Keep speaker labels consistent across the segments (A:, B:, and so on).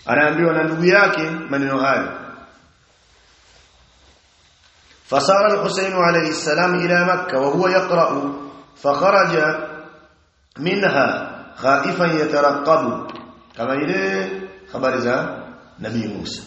A: anaambiwa na ndugu yake maneno hayo فصار الحسين عليه السلام إلى مكة وهو يقرأ فخرج منها خائفا يترقب كما إليه خبر ذا نبي موسى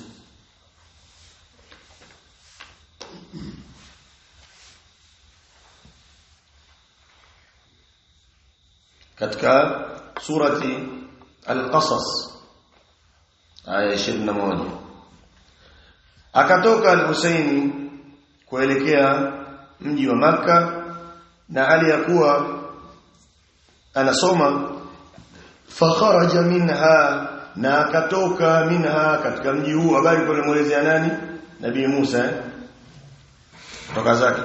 A: katika surati al-qasas aya 21 akatoka al-Husaini kuelekea mji wa maka na hali ya kuwa anasoma fakharaja minha na akatoka minha katika mji huu habari kwa muelezea nani nabii Musa eh? toka zake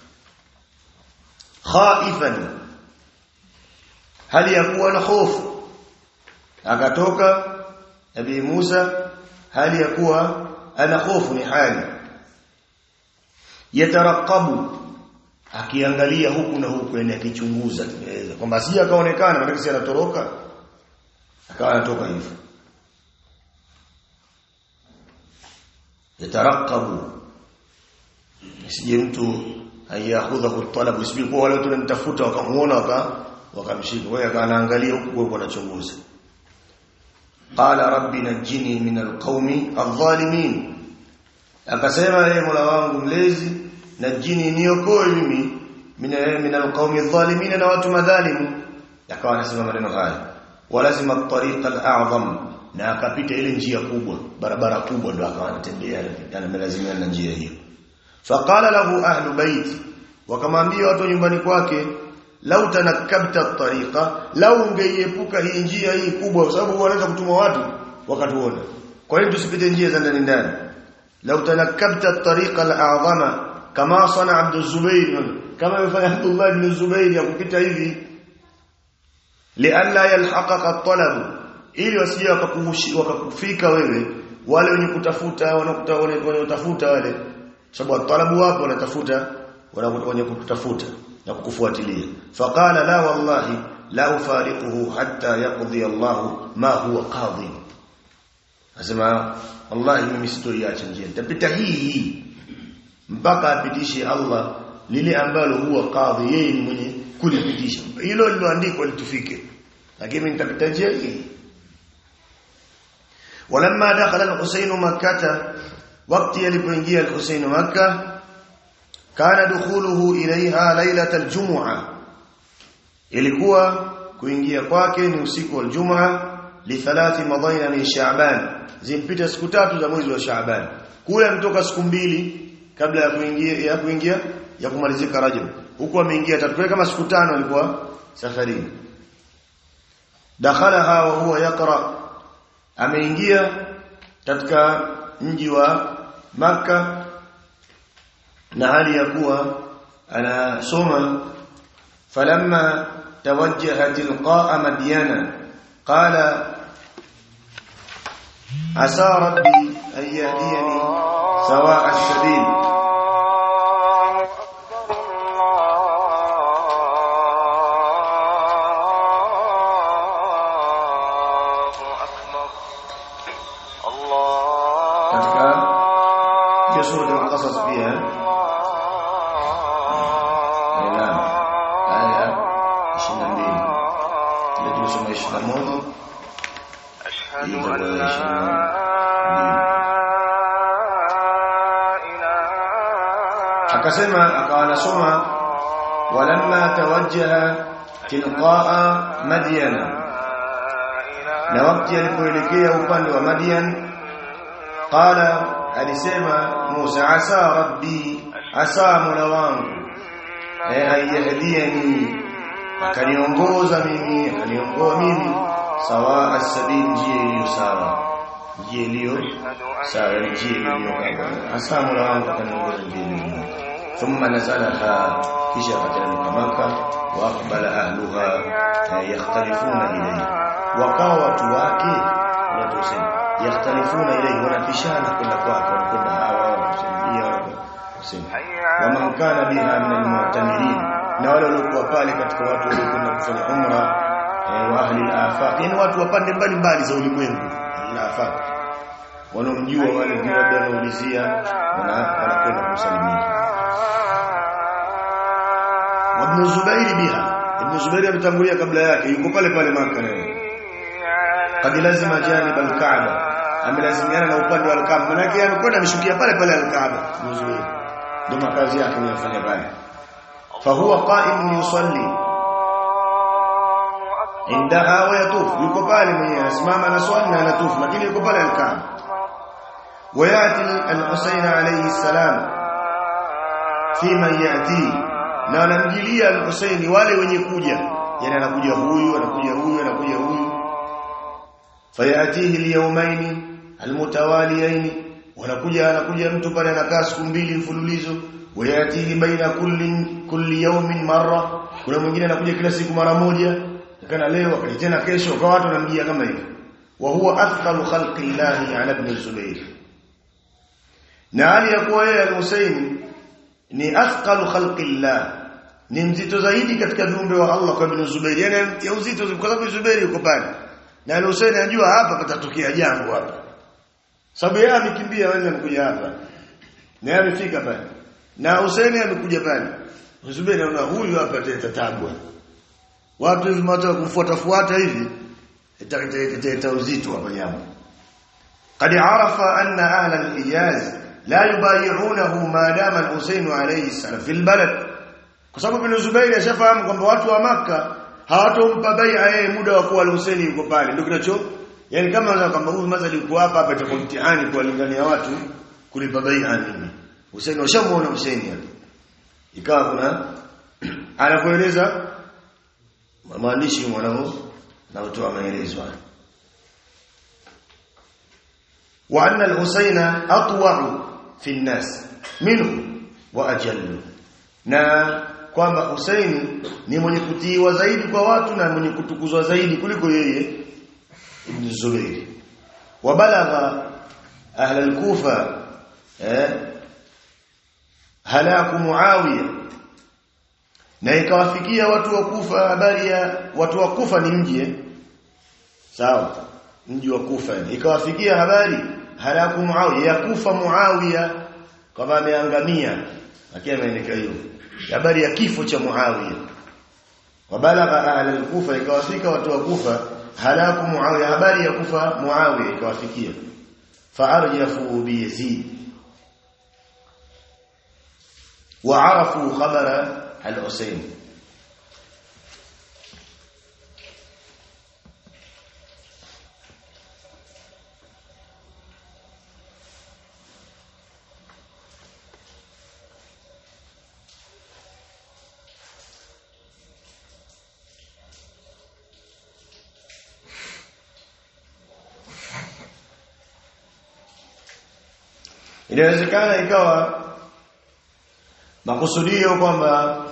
A: khaifan hali ya kuwa na hofu akatoka nabii Musa hali ya kuwa ana hofu ni hali yatarakabu akiangalia huku na huku yani akichunguza tunaweza kwamba si akaonekana maana si anatoroka akawa anatoka hivyo yatarakabu sije mtu ayakhudha talab isipokuwa wale watu wanamtafuta wakamuona waka wakamshika wewe akaangalia huku huko anachunguza qala rabbi najini min alqaumi adh-dhalimin akasema yeye Mola wangu mlezi najini niokoe mimi min alqaumi adh-dhalimin na watu madhalimu akawa anasema maneno haya walazima at-tariq al-a'zam na akapita ile njia kubwa barabara kubwa ndo akawa anatembea anamelazimia na njia hiyo faqala lahu ahlu bait wakamwambia watu nyumbani kwake lau tanakabta at-tariqa lau ungeiepuka hii njia hii kubwa kwa sababu wanaweza kutuma watu wakatuona kwa hiyo tusipite njia za ndani ndani lau tanakabta at-tariqa al-a'zama kama sana Abd Zubair kama yafanya Abdullah ibn Zubair ya kupita hivi lialla yalhaqaka at-talab ili wasije wakakufika wewe wale wenye kutafuta wanakuta wanaotafuta wale sababu talabu wapo wanatafuta wenye kutafuta na kukufuatilia faqala la wallahi la ufariquhu hatta yaqdi Allah ma huwa qadi asema wallahi mimi sitoiacha njia nitapita hii hii mpaka apitishe Allah lile ambalo huwa qadhi yeye ni mwenye kulipitisha hilo liloandikwa litufike lakini nitapita njia hii ولما دخل الحسين مكة وقت يلقى الحسين مكة كان دخوله إليها ليلة الجمعة ilikuwa kuingia kwake ni usiku wa Ijumaa li thalathi madaina min Shaaban zimpita siku tatu za mwezi wa Shaaban kule mtoka siku mbili kabla ya kuingia ya kuingia ya kumalizika Rajab huko ameingia tatu kama siku tano alikuwa safarini dakhalaha wa huwa yaqra ameingia katika mji wa maka na hali ya kuwa anasoma falamma توجه تلقاء مدينة قال عسى ربي أن يهديني سواء السبيل katika hiyo sura ya Qasas pia naam aya 22 ile tulisoma 21
B: أشهد
A: hii
B: أن
A: itakuwa
B: لا
A: 22 akasema akawa anasoma walamma tawajjaha tilqaa madyana na wakati alipoelekea upande wa Madian qala alisema Musa asa rabbi asa mola wangu eh ayyahdiyani akaniongoza mimi akaniongoa mimi sawa as-sabil njia iliyo sawa njia iliyo sawa njia iliyo kama asa mola wangu akaniongoza njia iliyo ثم نزلها kisha akateremka maka wa aqbala ahluha eh, yakhtalifuna ilayhi wakawa watu wake wanatusema yakhtalifuna ilayhi wanapishana kwenda kwake wanakwenda hawa wanakusaidia kusema waman kana biha min almu'tamirin na wale waliokuwa pale katika watu waliokwenda kufanya umra eh, wa ahli al-afaq yani watu wa pande mbalimbali za ulimwengu al-afaq wanaomjua wale ndio labda wanaulizia wana wanakwenda kumsalimia Ibn Zubair biha Ibn Zubair ametangulia kabla yake yuko pale pale Maka leo kad lazima janib al-Kaaba amelazimiana na upande wa al-Kaaba maana yake amekwenda ameshukia pale pale al-Kaaba Ibn Zubair ndio makazi yake anayofanya pale fahuwa qa'im yusalli indaha wa yatuf yuko pale mwenyewe anasimama na swali na anatufu lakini yuko pale al-Kaaba وياتي الحسين عليه السلام فيما ياتي na wanamjilia al-Husaini wale wenye kuja yani anakuja huyu anakuja huyu anakuja huyu fayatihi al-yawmayn al-mutawaliyayn wanakuja anakuja mtu pale anakaa siku mbili mfululizo wayatihi baina kulli kulli yawmin marra kuna mwingine anakuja kila siku mara moja kana leo akaja tena kesho kwa watu wanamjia kama hivi wa huwa athqalu khalqi llahi ala ibn Zubayr na hali ya kuwa yeye al-Husaini ni athqalu khalqillah ni mzito zaidi katika viumbe wa Allah kwa Ibn Zubair yani ya uzito kwa sababu Zubair yuko pale na Hussein anajua hapa patatokea jambo hapa sababu yeye amekimbia wewe amekuja hapa na yeye amefika pale na Hussein amekuja pale Zubair anaona huyu hapa atatabwa watu hivi mata kufuata fuata hivi italeta uzito hapa jambo قد عرف أن أهل الحجاز لا يبايعونه ما دام الحسين عليه السلام في البلد kwa sababu Ibn Zubair ashafahamu kwamba watu wa maka hawatompa bai'a yeye muda wa kuwa Hussein yuko pale ndio kinacho yani kama unaweza kwamba huyu mazali yuko hapa hapa itakuwa mtihani kuwalingania watu kulipa bai'a nini Hussein washamuona Hussein hapa ikawa kuna anakueleza maandishi mwanao na utoa maelezo haya وأن الحسين أطوع في الناس منه وأجل na kwamba Husaini ni mwenye kutiiwa zaidi kwa watu na mwenye kutukuzwa zaidi kuliko yeye Ibn Zubair wabalagha ahla al-Kufa eh halaku Muawiya na ikawafikia watu wa Kufa habari ya watu wa Kufa ni mji sawa mji wa Kufa ikawafikia habari halaku Muawiya ya Kufa Muawiya kama ameangamia akiwa ameandika hiyo habari ya kifo cha Muawiya wabalagha ahli al-Kufa ikawafika watu wa Kufa halaku Muawiya habari ya kufa Muawiya ikawafikia faarjafu bi Yazid وعرفوا خبر الحسين inawezekana ikawa makusudio kwamba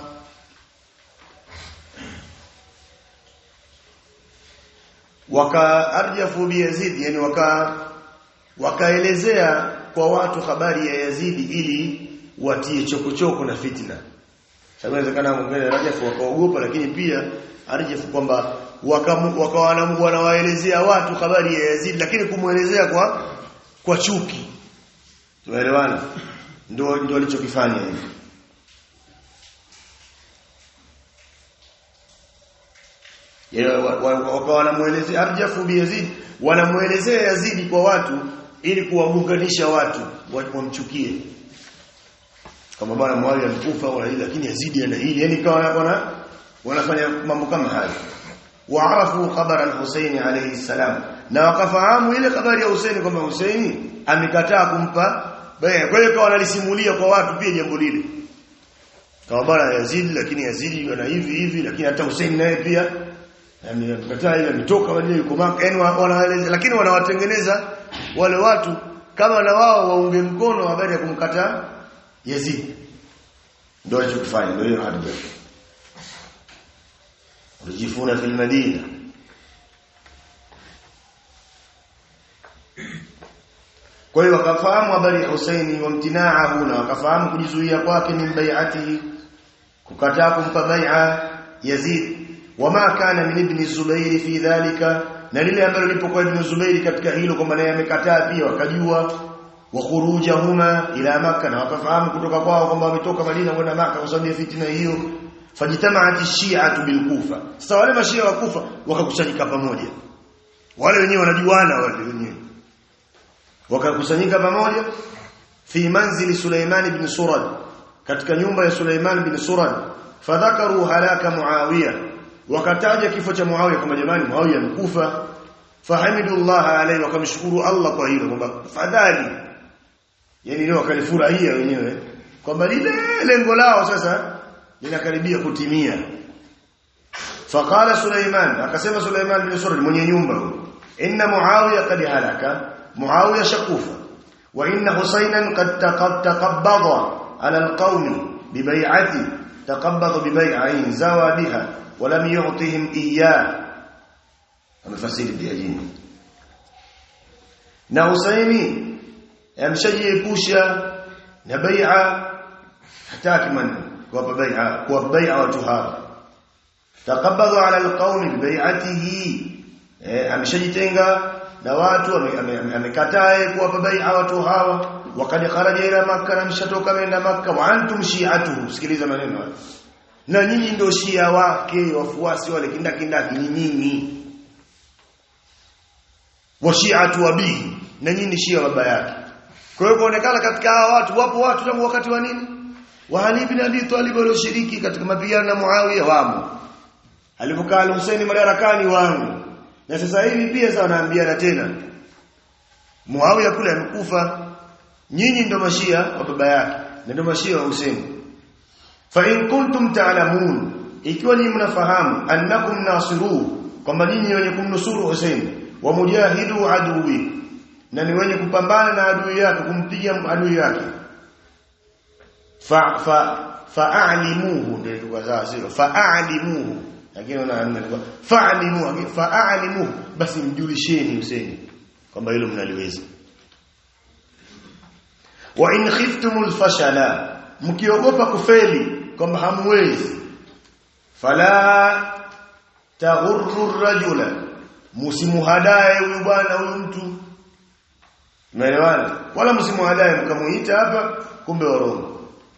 A: wakaarjafu bi Yazid yani waka wakaelezea kwa watu habari ya Yazidi ili watie chokochoko na fitna sababu inawezekana mwingine rajafu wakaogopa lakini pia arjafu kwamba wakawaelezea watu habari ya Yazid lakini kumuelezea kwa kwa chuki tunaelewana ndio ndio alichokifanya hivi wakawa wanamuelezea Arjafu bi Yazid wanamuelezea Yazidi kwa watu ili kuwaunganisha watu wamchukie kama bwana Muawiya alikufa wala hili lakini Yazidi ana hili yani kawa wana wanafanya mambo kama hayo waarafu khabar al-Husayn alayhi salam na wakafahamu ile habari ya Husaini kwamba Husaini amekataa kumpa baya kwa hiyo kawa wanalisimulia kwa watu pia jambo lile kama bwana Yazid lakini Yazid ana hivi hivi lakini hata Husaini naye pia amekataa ile ametoka wale yuko maka yani wanaeleza lakini wanawatengeneza wale watu kama na wao waunge mkono habari ya kumkataa Yazid ndio alichokifanya ndio hiyo hadithi walijifuna fil madina kwa hiyo wakafahamu habari ya Husaini wa mtinaahu na wakafahamu kujizuia kwake min bai'atihi kukataa kumpa bai'a Yazid wama kana min ibn Zubair fi dhalika na lile ambalo lipokuwa Ibn Zubairi katika hilo kwamba naye amekataa pia wakajua wa khurujahuma ila maka na wakafahamu kutoka kwao kwamba wametoka Madina kwenda maka kwa sababu ya fitina hiyo fajitamaati shi'atu bil Kufa sasa wale mashia wa Kufa wakakusanyika pamoja wale wenyewe wanajuana wale wenyewe wakakusanyika pamoja fi manzili Suleiman ibn Surad katika nyumba ya Suleiman ibn Surad fadhakaru halaka Muawiya wakataja kifo cha Muawiya kama jamani Muawiya amekufa fahamidullah alayhi wakamshukuru Allah kwa hilo kwamba fadhali yani leo wakalifurahia wenyewe kwamba lile lengo lao sasa linakaribia kutimia faqala Suleiman akasema Suleiman bin Surad mwenye nyumba inna Muawiya qad halaka Muawiya shakufa wa inna Husaynan qad taqabbada ala alqawmi bibay'ati taqabbada bibay'ain zawadiha wa lam yu'tihim iyyah amefasiri pia jini na Husaini amshajiepusha na bai'a hataki man kuwapa bai'a kuwapa bai'a watu hawa taqabbadu ala alqawmi bibai'atihi ameshajitenga na watu amekataa kuwapa bai'a watu hawa wakati kharaja ila makka na mshatoka kwenda makka wa antum shi'atuhu sikiliza maneno haya na nyinyi ndio shia wake wafuasi wale kindakindaki ni nyinyi wa shi'atu abihi na nyinyi shia baba yake kwa hiyo kuonekana katika hawa watu wapo watu tangu wakati wa nini wa Ali ibn Abi Talib walioshiriki katika mapigano na Muawiya wamo alipokaa Hussein madarakani wangu na sasa hivi pia sasa wanaambiana tena Muawiya kule amekufa nyinyi ndio mashia wa baba yake na ndio mashia wa Hussein fa in kuntum ta'lamun ikiwa ni mnafahamu annakum nasiru kwamba nyinyi wenye kumnusuru Hussein wa mujahidu aduwi na ni wenye kupambana na adui yake kumpiga adui yake fa fa fa'alimuhu ndio ilikuwa sawa sio fa'alimuhu lakini unaona fa'alimuhu fa'alimuhu basi mjulisheni Hussein kwamba hilo mnaliweza wa in khiftumul fashala mkiogopa kufeli kwamba hamwezi fala taghurru rajula msimuhadae huyu bwana huyu mtu Umeelewana? Wala msimuhadae mkamuita hapa kumbe warongo.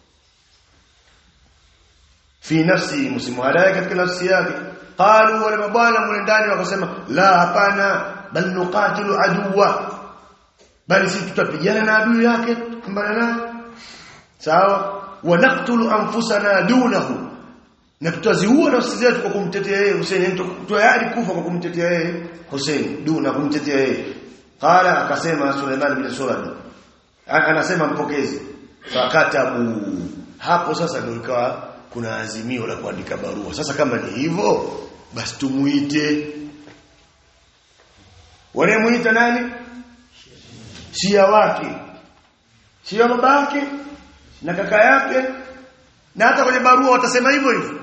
A: Fi nafsi msimuhadae katika nafsi yake. Qalu wale mabwana mule ndani wakasema la hapana bal nuqatilu aduwa. Bali sisi tutapigana na adui yake kumbana naye. Sawa? Wa naqtulu anfusana dunahu. Na tutaziua nafsi zetu kwa kumtetea yeye Hussein, tayari kufa kwa kumtetea yeye Hussein, duna kumtetea yeye. Qala akasema Suleiman bin Surad. Anasema mpokezi. Fakatabu. Hapo sasa ndio ikawa kuna azimio la kuandika barua. Sasa kama ni hivyo basi tumuite. Wanamuita nani? Shia wake. Shia babake na kaka yake na hata kwenye barua watasema hivyo hivyo.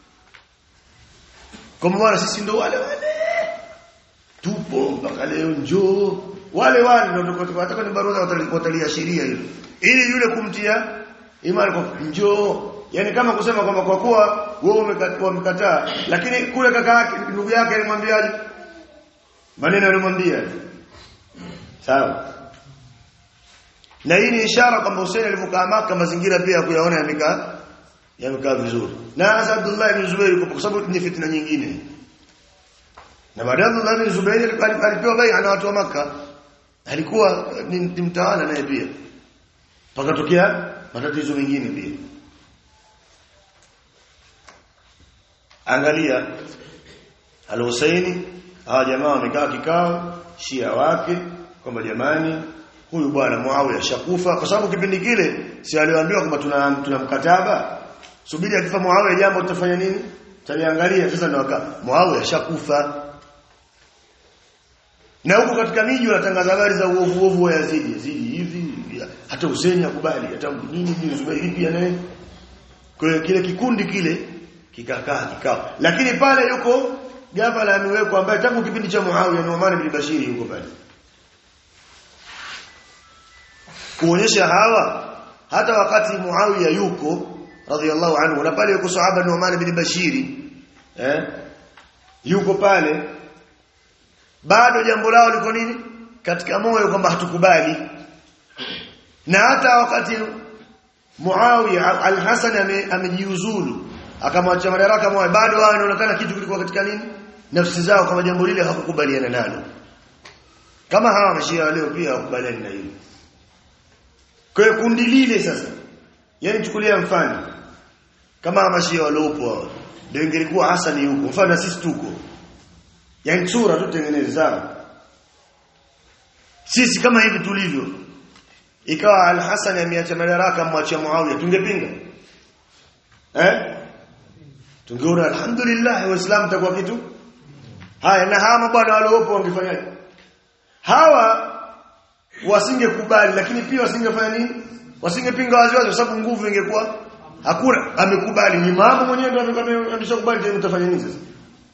A: Kwa maana sisi ndo wale wale tupo mpaka leo njoo wale wale ndio hata kwenye barua watalia sheria hilo ili yule kumtia imani kwa njoo yani kama kusema kwamba kwa kuwa wewe umekataa lakini kule kaka yake ndugu yake alimwambiaje maneno alimwambia sawa na hii ni ishara kwamba Hussein alipokaa Maka mazingira pia kuyaona yamekaa yamekaa vizuri na hasa Abdullah ibn Zubair kwa sababu ni fitna nyingine na baadaye Abdullah bin Zubair alipewa bai'a na watu wa maka alikuwa ni, ni mtawala naye pia pakatokea matatizo mengine pia angalia al-Husaini hawa jamaa wamekaa kikao shia wake kwamba jamani huyu bwana Muawiya shakufa kwa sababu kipindi kile si aliwaambiwa kwamba tuna tuna mkataba subiri akifa Muawiya jambo tutafanya nini taliangalia sasa ndio waka Muawiya shakufa na huko katika miji wanatangaza habari za uovu uovu wa Yazidi Yazidi hivi hata Hussein akubali hata nini nini Zubairi pia naye kwa hiyo kile kikundi kile kikakaa kikao lakini pale yuko gavana amewekwa ambaye tangu kipindi cha Muawiya Nu'man bin Bashir yuko pale kuonyesha hawa hata wakati Muawiya yuko radhiallahu anhu na pale yuko sahaba Nu'man bin Bashir eh yuko pale bado jambo lao liko nini katika moyo kwamba hatukubali na hata wakati Muawiya al-Hasan amejiuzulu akamwacha madaraka moja bado wao inaonekana kitu kilikuwa katika nini nafsi zao kama jambo lile hakukubaliana nalo kama hawa mashia leo pia hawakubaliani na hilo kwa hiyo kundi lile sasa yani chukulia mfano kama mashia waliopo hao ndio ingelikuwa Hasani yuko mfano sisi tuko yani sura tu tengeneza sisi kama hivi tulivyo ikawa al-Hasan ameacha madaraka mwachia Muawiya tungepinga eh tungeona alhamdulillah waislamu takuwa kitu haya na hawa mabwana waliopo wangefanyaje hawa wasingekubali lakini pia wasingefanya nini wasingepinga waziwazi kwa sababu nguvu ingekuwa hakuna amekubali ni mama mwenyewe ndio ameshakubali tena mtafanya nini sasa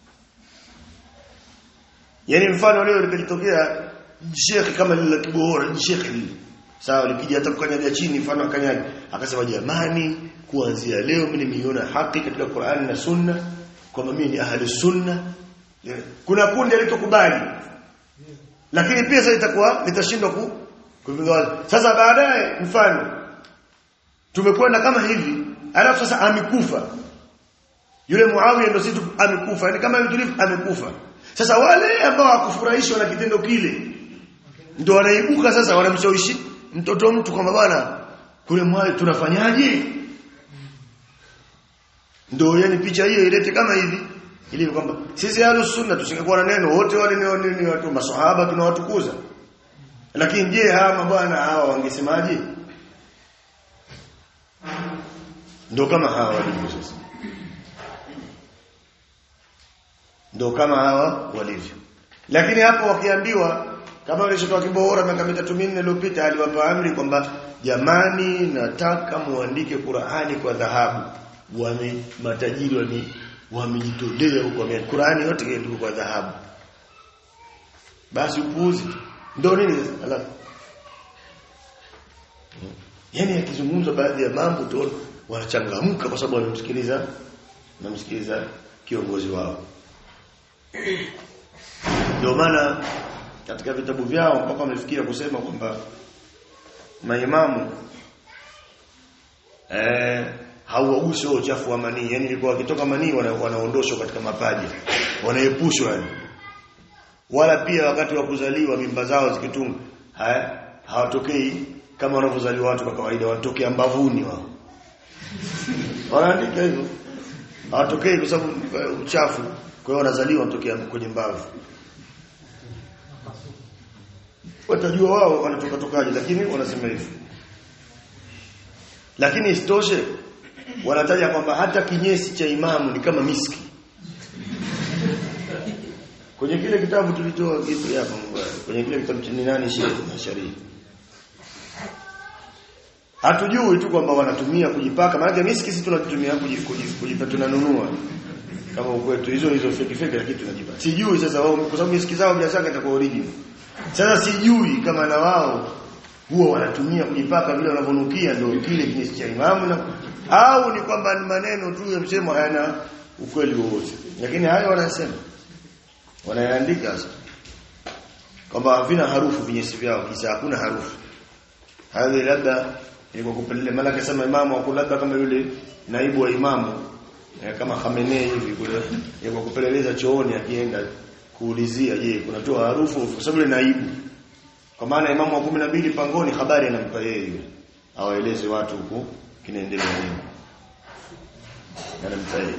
A: yani mfano leo likitokea shekhi kama lile kibohora shekhi sawa likija hata kukanyaga chini mfano akanyaga akasema jamani kuanzia leo mimi nimeiona haki katika Qur'an na Sunna kwamba mimi ni ahli sunna kuna kundi litokubali lakini pia sasa itakuwa litashindwa ku kupinga sasa baadaye mfano tumekwenda kama hivi alafu sasa amekufa yule Muawiya ndio sisi amekufa yani kama tulivu amekufa sasa wale ambao hakufurahishwa na kitendo kile ndio wanaibuka sasa wanamshawishi mtoto mtu kwamba bwana kule Muawiya tunafanyaje ndio yani picha hiyo ilete kama hivi ili kwamba sisi ahlus sunna tusingekuwa na neno wote wale ni, ni, ni watu maswahaba tunawatukuza lakini je hawa mabwana hawa wangesemaje ndio kama hawa walivyo sasa ndio kama hawa walivyo lakini hapo wakiambiwa kama yule shekhi wa Kibohora miaka mitatu minne iliyopita aliwapa amri kwamba jamani nataka muandike Qur'ani kwa dhahabu wame matajiri wame wamejitolea huko wame Qur'ani yote ilikuwa kwa dhahabu basi upuuzi ndio nini alafu yani akizungumza baadhi ya mambo tu wanachangamka kwa sababu wanamsikiliza wanamsikiliza kiongozi wao ndio maana katika vitabu vyao mpaka wamefikia kusema kwamba maimamu eh hauwagusi uchafu wa manii yani ilikuwa wakitoka manii wana, wanaondoshwa katika mapaja wanaepushwa yani wala pia wakati wa kuzaliwa mimba zao zikitunga haya hawatokei kama wanavyozaliwa watu kwa kawaida watokea mbavuni wao wanaandika hivyo hawatokei kwa sababu uchafu kwa hiyo wanazaliwa wanatokea kwenye mbavu watajua wao wanatoka tokaje lakini wanasema hivyo lakini isitoshe wanataja kwamba hata kinyesi cha imamu ni kama miski kwenye kile kitabu tulitoa kitu hapa kwenye kile kitabu cha nani Sheikh Sharia hatujui tu kwamba wanatumia kujipaka maana miski sisi tunatumia kujipa tunanunua kama ukwetu hizo hizo fake fake lakini tunajipaka sijui sasa wao kwa sababu miski zao bila shaka itakuwa original sasa sijui kama na wao huwa wanatumia kujipaka vile wanavonukia ndio kile kinyesi cha imamu na au ni kwamba ni maneno tu ya msemo hayana ukweli wowote lakini hayo wanasema wanayaandika sasa kwamba havina harufu vinyesi vyao kisa hakuna harufu hayo labda ni kwa kupelelea maana akasema imamu au labda kama yule naibu wa imamu kama Khamenei hivi kule kwa kupeleleza chooni akienda kuulizia je kunatoa harufu kwa sababu ile naibu kwa maana imamu wa 12 pangoni habari anampa yeye awaeleze watu huko kinaendelea nini anampa yeye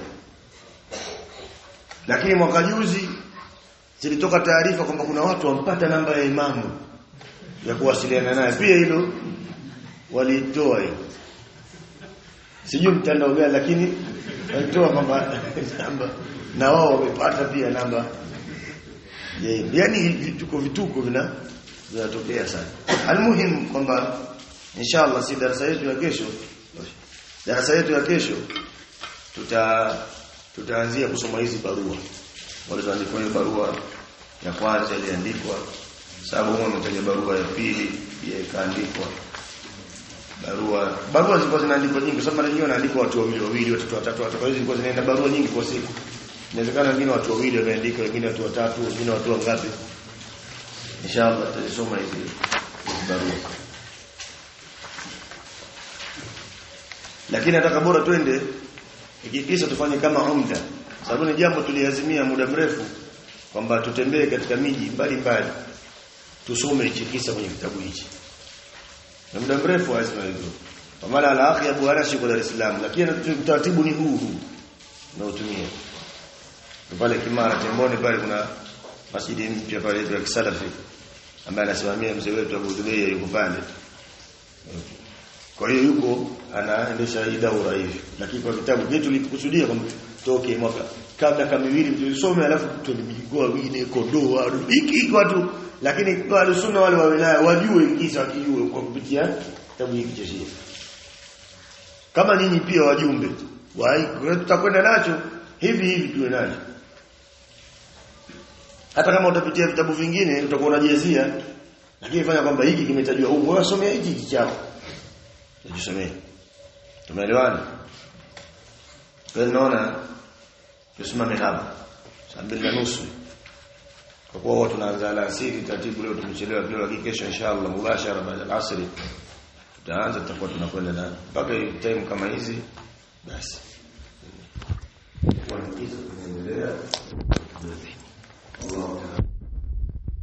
A: lakini mwaka juzi zilitoka taarifa kwamba kuna watu wampata namba ya imamu ya kuwasiliana naye pia hilo walitoa hiyo sijui mtandao gani lakini walitoa kwamba namba na wao wamepata pia namba yani vituko vituko vina vinatokea sana almuhim kwamba inshallah si darasa yetu ya kesho darasa yetu ya kesho tuta tutaanzia kusoma hizi barua walizoandikwa hiyo barua ya kwanza iliandikwa sababu huwa mtaja barua ya pili pia ikaandikwa barua barua zilikuwa zinaandikwa nyingi kwa sababu mara nyingi wanaandikwa watu wawili wawili watatu watatu watatu kwa hiyo zilikuwa zinaenda barua nyingi kwa siku inawezekana wengine watu wawili wameandika wengine watu watatu wengine watu wangapi inshallah tutasoma hizi hizi barua lakini nataka bora twende ikikisha tufanye kama umda sababu ni jambo tuliazimia muda mrefu kwamba tutembee katika miji mbalimbali tusome hichi kisa kwenye kitabu hichi na muda mrefu lazima hivyo kwa maana al-akhi Abu Anas yuko Dar es Salaam lakini utaratibu ni huu huu unaotumia pale Kimara Temboni pale kuna masjidi mpya pale ya Kisalafi ambaye anasimamia mzee wetu Abu Dhubeya yuko pale kwa hiyo yuko anaendesha hii daura hivi lakini kwa vitabu vyetu tulikusudia kwamba toke mwaka kabla kama miwili tulisome alafu tulimjikoa wengine kondoa hiki watu lakini kwa alusuna wale wa wilaya wajue kisa wakijue kwa kupitia kitabu hiki cha Shia kama ninyi pia wajumbe wai tutakwenda nacho hivi hivi tuwe nacho hata kama utapitia vitabu vingine utakuwa unajezia lakini fanya kwamba hiki kimetajwa huko wewe somea hiki hiki chako tujisomee tumeelewana kwa naona tusimame hapa saa mbili na nusu kwa kuwa watu tunaanza alasiri taratibu leo tumechelewa kidogo lakini kesho inshallah mubashara baada ya asri tutaanza tutakuwa tunakwenda na mpaka time kama hizi basi kwa hizo tunaendelea Allah